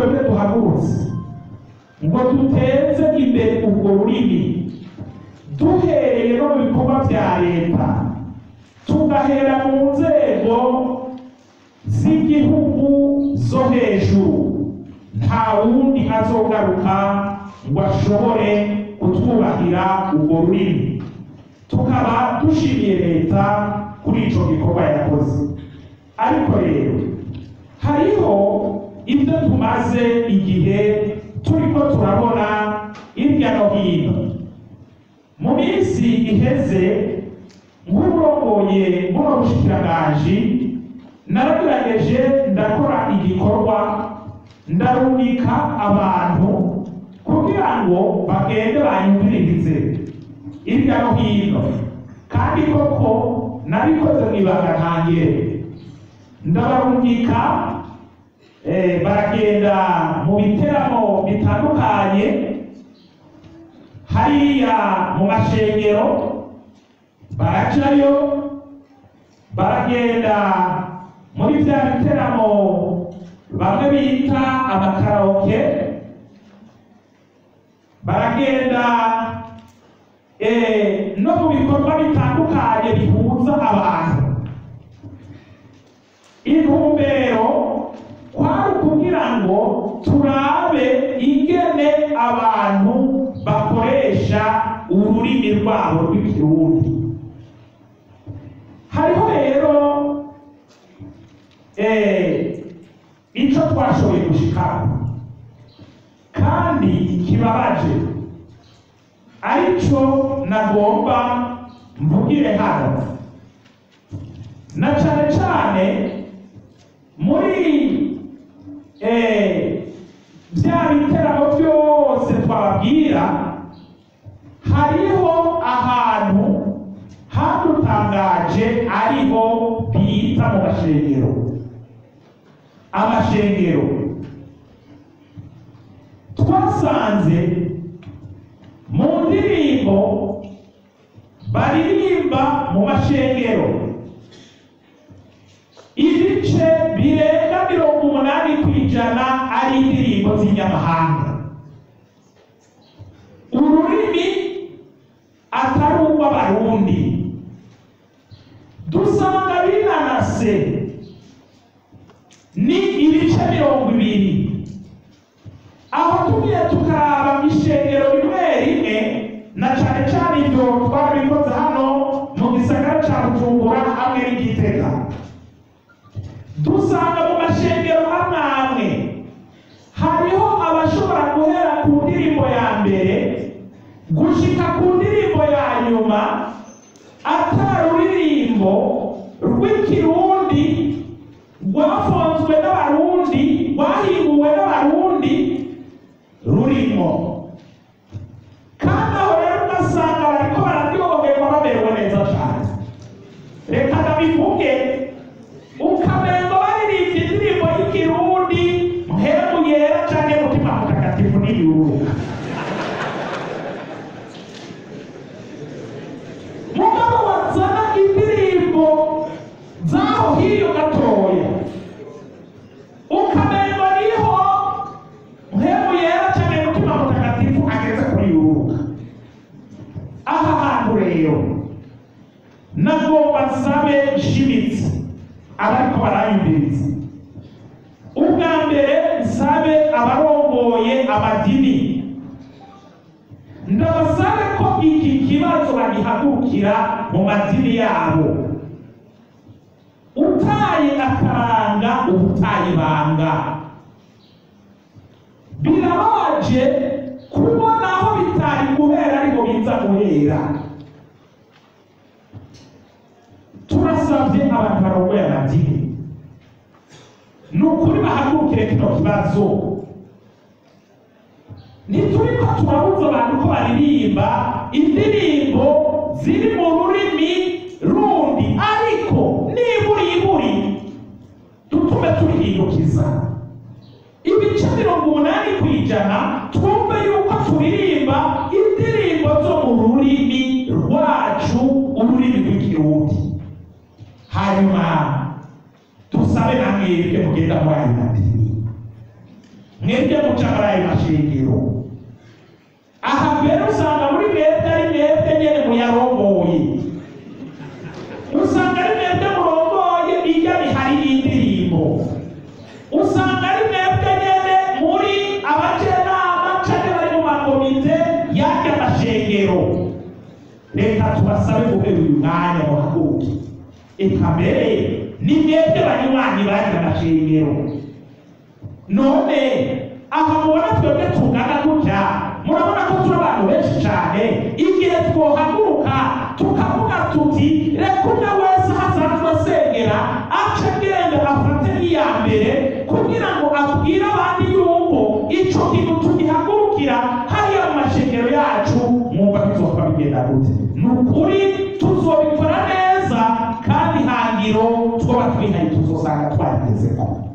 twebwe duhagurutse ngo duteze imbere urwo rurimi duhereye no mu bikorwa bya leta tugahera mu nzego z'igihugu zo hejuru nta wundi azogaruka ngo ashobore kutwubahira urwo rurimi tukaba dushimiye leta kuri ico gikorwa yakoze ariko rero hariho ibyo tumaze igihe turiko turabona hirya no hino mu minsi iheze nk'urongoye buno bushikiranganji naragerageje ndakora igikorwa ndarumika abantu kugira ngo bagende banyumvirize hirya no hino kandi koko nabikoze mu ibanga ntangere ndabarungika eh, baragenda mu biteramo bitandukanye hariya mu mashengero barajayo baragenda muri bya biteramo bamwe bita amakaraoke baragenda eh, no mu bikorwa bitandukanye bihuza abantu intumbero kwari ukugira ngo turabe ingene abantu bakoresha ururimi rwabo rw'ikirundi hariho rero eh, ico twashoboye gushikaho kandi kibabaje arico nagomba mvugire hano na cane cane muri eh, bya biteramo byose twababwira hariho ahantu hadutangaje ariho bita mu mashengero amashengero twasanze mu ndirimbo baririmba mu mashengero ibice birenga mirongo umunani ku ijana ari indirimbo z'inyamahanga ururimi atari urw'abarundi dusanga binanase ni ibice mirongo ibiri aho tugiye tukaraba ishengero rimwe rimwe na cane cane ibyo twarabikoze hano mu gisagara ca bujumbura hamwe n'igitega dusanga mu mashengero amwe amwe hariho abashobora guhera ku ndirimbo ya mbere gushika ku ndirimbo ya nyuma atari ururirimbo rw'ikirundi rwafonzwe n'abarundi rwahinguwe n'abarundi rurimo kandi aho rero ugasanga bariko bararyoherwa bamerewe neza cane reka ndabivuge ukamengo baririmbye indirimbo y'ikirundi mpemu yera canke mutima mutagatifu n'iyuruka mugabo wazana indirimbo zaho hiyo gatoya ukamengo niho mpemu yera canke mutima mutagatifu ageze kuri yuruka aha hantu rero nagomba nsabe nshimitse abariko barayumviriza ubwa mbere nsabe abarongoye amadini ndabasabe ko iki kibazo bagihagurukira mu madini yabo utaye akaranga ubutaye ibanga birabaje kubona aho bitari guhera ariko biza guhera turasabye abantu barongoye amadini ni ukuri bahagurukire kino kibazo ntituriko turabuza abantu ko baririmba indirimbo ziri mu rurimi rundi ariko niburi iburi dutume turihindukiza ibice mirongo umunani ku ijana twumve yuko turirimba indirimbo zo mu rurimi rwacu ururimi rw'ikirundi hanyuma dusabe na mwebwe mugenda muri ayo madini mwebwe mwige guca muri ayo mashengero aha mbere usanga muri mwebwe ari mwebwe nyene muyarongoye usanga ari mwebwe murongoye iyo bihari y'indirimbo usanga ari mwebwe nyene muri abajenama canke bari mu makomite y'arya mashengero reka tubasabe guhera uyu mwanya muhaguke eka mbere ni mwebwe banywanyi barya mashengero none aha mubona twebwe tungana gutya murabona ko turi abantu benshi cyane igihe twohaguruka tukavuga tuti reka umwe wese hasanzwe asengera ace agenda afate n'iya mbere kugira ngo abwire abandi yuko ico kintu tugihagurukira hariya mu mashengero yacu mwumva tuzoba bigenda gute ni ukuri tuzobikora neza kandi hangiro twoba twihaye tuzosanga twagezeko